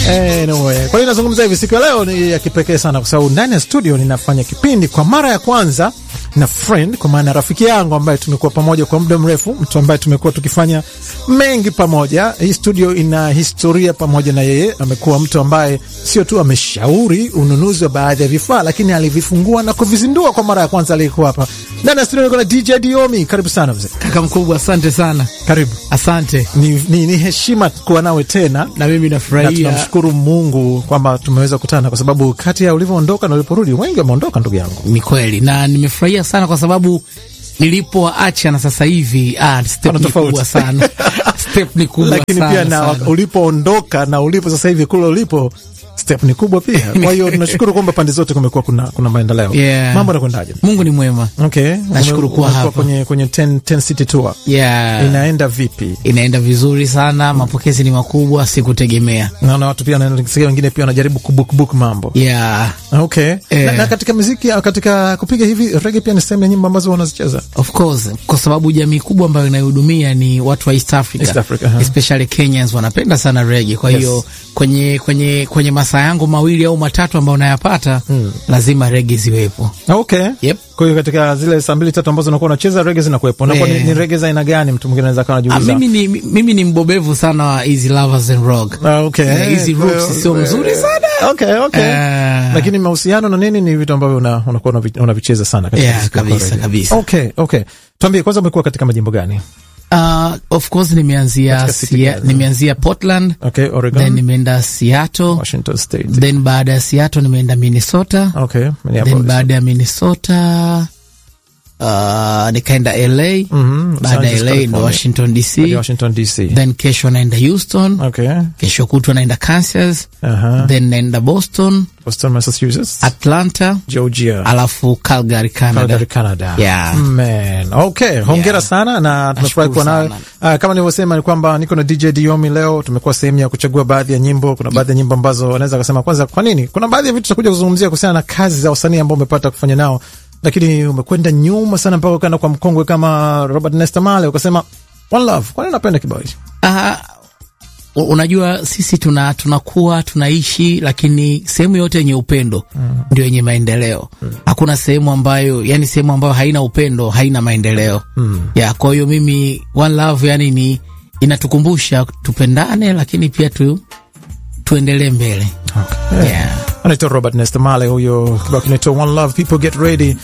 Anyway, kwa hiyo nazungumza hivi, siku ya leo ni ya kipekee sana, kwa sababu ndani ya studio ninafanya kipindi kwa mara ya kwanza na friend, kwa maana rafiki yangu ambaye tumekuwa pamoja kwa muda mrefu, mtu ambaye tumekuwa tukifanya mengi pamoja. Hii studio ina historia pamoja na yeye. Amekuwa mtu ambaye sio tu ameshauri ununuzi wa baadhi ya vifaa, lakini alivifungua na kuvizindua kwa mara ya kwanza. Alikuwa hapa ndani ya studio, niko na DJ Diomi. Karibu sana mzee. Kaka mkubwa, asante sana. Karibu. Asante. Ni, ni, ni heshima kuwa nawe tena Na mimi na nafurahia. tunamshukuru Mungu kwamba tumeweza kukutana, kwa sababu kati ya ulivyoondoka na uliporudi wengi wameondoka, ndugu yangu. Ni kweli na nimefurahia sana kwa sababu nilipoacha na sasa hivi ah, step Pana ni tofauti. kubwa sana step ni kubwa Lakini sana, pia na sana. ulipoondoka na ulipo sasa hivi kule ulipo step ni kubwa pia. Kwa hiyo tunashukuru kwamba pande zote kumekuwa kuna, kuna maendeleo. Yeah. Mambo yanakwendaje? Mungu ni mwema. Okay. Nashukuru kuwa Umekuwa hapa. kwenye, kwenye 10, 10 city tour. Yeah. Inaenda vipi? Inaenda vizuri sana, mapokezi ni makubwa, sikutegemea. Naona watu pia wanasikia wengine pia wanajaribu kubukbuk mambo. Yeah. Okay. Eh. Na, na katika muziki au katika kupiga hivi reggae pia ni sehemu ya nyimbo ambazo wanazicheza. Of course, kwa sababu jamii kubwa ambayo inayohudumia ni watu wa East Africa, East Africa, huh. especially Kenyans wanapenda sana reggae. Kwa Yes. hiyo kwenye kwenye kwenye masaa yangu mawili au matatu ambayo nayapata lazima reggae ziwepo. Okay. Yep. Kwa hiyo katika zile saa mbili tatu ambazo unakuwa unacheza reggae zinakuwepo. Unakuwa ni, Eh. ni reggae za aina gani? Mtu mwingine anaweza kawa Ah, anajiuliza. mimi ni mimi ni mbobevu sana wa Easy Lovers and Rock. Ah, okay. Eh, hizi Kwa hiyo, roots sio mzuri sana. Okay, okay. Eh. Lakini mahusiano na nini ni vitu ambavyo una- unakuwa unavi- unavicheza sana katika Yeah, muziki wako kabisa, reggae. kabisa. Okay, okay. Tuambie kwanza umekuwa katika majimbo gani? Uh, of course nimeanzia Katika city Sia, gani? nimeanzia Portland, Okay, Oregon, then nimeenda Seattle, Washington State. then baada ya Seattle nimeenda Minnesota. Okay, then Minneapolis. baada ya Minnesota uh, nikaenda LA Mhm, baada Los ya Angeles, LA ndo California. Washington DC Hadi Washington DC. then kesho naenda Houston Okay. kesho kutwa naenda Kansas Aha. then naenda Boston Boston, Massachusetts. Atlanta Georgia. alafu Calgary Canada Calgary, Canada. Yeah. Man. Okay, hongera Yeah. sana na tunafurahi kuwa nawe. sana. Uh, kama nilivyosema ni kwamba niko na DJ Diomi leo. Tumekuwa sehemu ya kuchagua baadhi ya nyimbo. Kuna baadhi ya nyimbo ambazo wanaweza kusema kwanza, kwa nini? Kuna baadhi ya vitu tutakuja kuzungumzia kuhusiana na kazi za wasanii ambao umepata kufanya nao, lakini umekwenda nyuma sana mpaka ukaenda kwa mkongwe kama Robert Nesta Marley ukasema One Love. Kwa nini unapenda kibao hichi? Ah, u- unajua sisi tuna tunakuwa tunaishi, lakini sehemu yote yenye upendo ndio yenye maendeleo. Hakuna sehemu ambayo yani, sehemu ambayo haina upendo haina maendeleo ya. Kwa hiyo mimi One Love yani ni inatukumbusha tupendane, lakini pia tu tuendelee mbele Okay. yeah. anaitwa Robert Nesta Marley, huyo kibao kinaitwa One Love. People get ready.